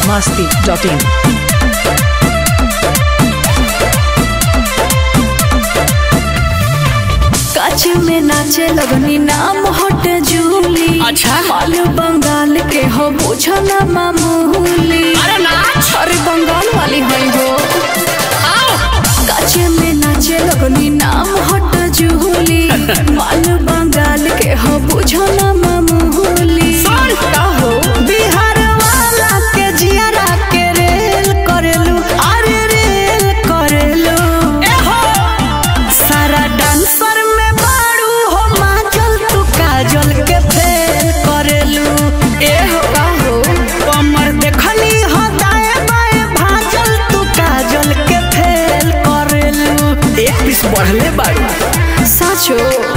masti.in. काच में नाचे लगनी नाम हट जूली अच्छा। मालू बंगाल के हो बुझना मामूली अरे नाच अरे बंगाल वाली है हो आओ काच में नाचे लगनी नाम हट जूली मालू बंगाल के हो बुझना मामूली सुन। का हो बिहार वाला के जियारा के रेल करेलू अरे रेल करेलू ए हो सारा डांसर में बारू हो माजल तू काजल के फेल करेलू ए हो का हो कमर देखली हो दाए बाए भाजल तू काजल के फेल करेलू एक पीस बढ़ले बारू साचो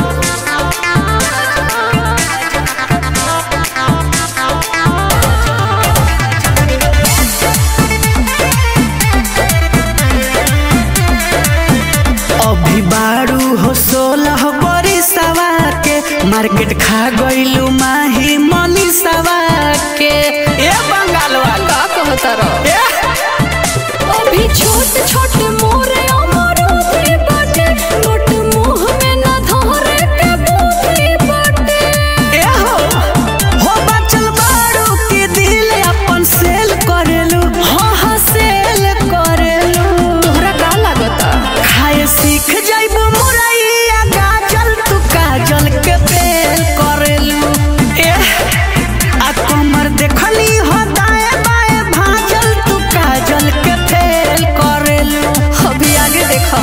अभी बारू हो सोलह बड़ी सवा के मार्केट खा गइलू माही मनी सवा के ए बंगाल वाला का कहता रहो ए अभी छोट छोट मोरे अमरूद बाटे मोट मुंह में न धरे के बूटी बाटे ए हो हो बचल बारू के दिल अपन सेल करेलू हाँ हाँ सेल करेलू तोहरा का लागता खाए सीख जाइबू मुरैया गाजल तू काजल के फेल करेलू ए आ कमर देखली हो दाए बाए भाजल तू काजल के फेल करेलू अभी आगे देखा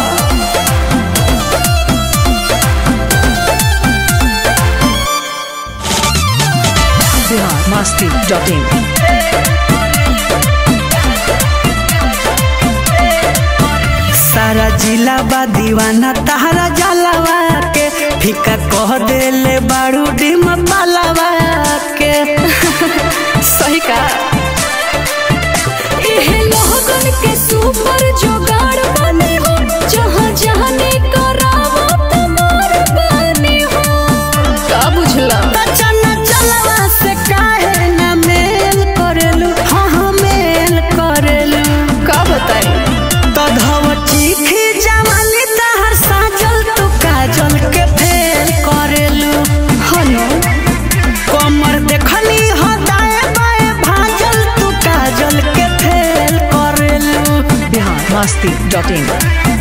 Bihar masti.in. सारा जिला बा दीवाना तहरा जलवा के फीका कह देले बारू डिम पालवा के सही का एहे लोगन के सुपर जोगाड़ बने हो जहाँ जहाँ करावो तुम्हार बने हो का बुझला चना चलवा से काहे ना मेल करेलू हाँ हाँ मेल करेलू का बताई तो धव चीखी जवानी तहर साजल तू काजल के फेल करेलू हनो कमर देखली हो दाए बाए भाजल तू काजल के फेल करेलू Bihar masti.in.